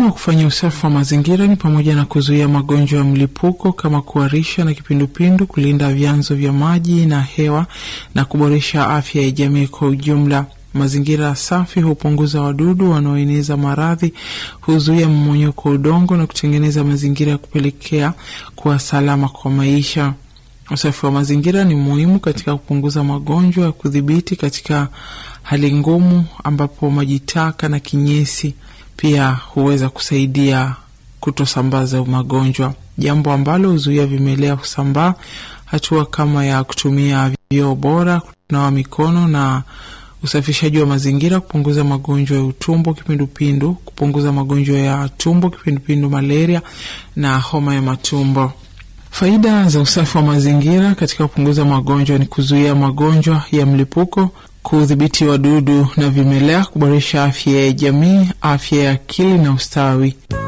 Umuhimu wa kufanya usafi wa mazingira ni pamoja na kuzuia magonjwa ya mlipuko kama kuharisha na kipindupindu, kulinda vyanzo vya maji na hewa na kuboresha afya ya jamii kwa ujumla. Mazingira safi hupunguza wadudu wanaoeneza maradhi, huzuia mmonyoko wa udongo na kutengeneza mazingira ya kupelekea kuwa salama kwa maisha. Usafi wa mazingira ni muhimu katika kupunguza magonjwa ya kudhibiti katika hali ngumu, ambapo maji taka na kinyesi pia huweza kusaidia kutosambaza magonjwa, jambo ambalo huzuia vimelea kusambaa. Hatua kama ya kutumia vyoo bora, kunawa mikono na usafishaji wa mazingira, kupunguza magonjwa ya utumbo, kipindupindu, kupunguza magonjwa ya tumbo, kipindupindu, malaria na homa ya matumbo. Faida za usafi wa mazingira katika kupunguza magonjwa ni kuzuia magonjwa ya mlipuko, kudhibiti wadudu na vimelea, kuboresha afya ya jamii, afya ya akili na ustawi.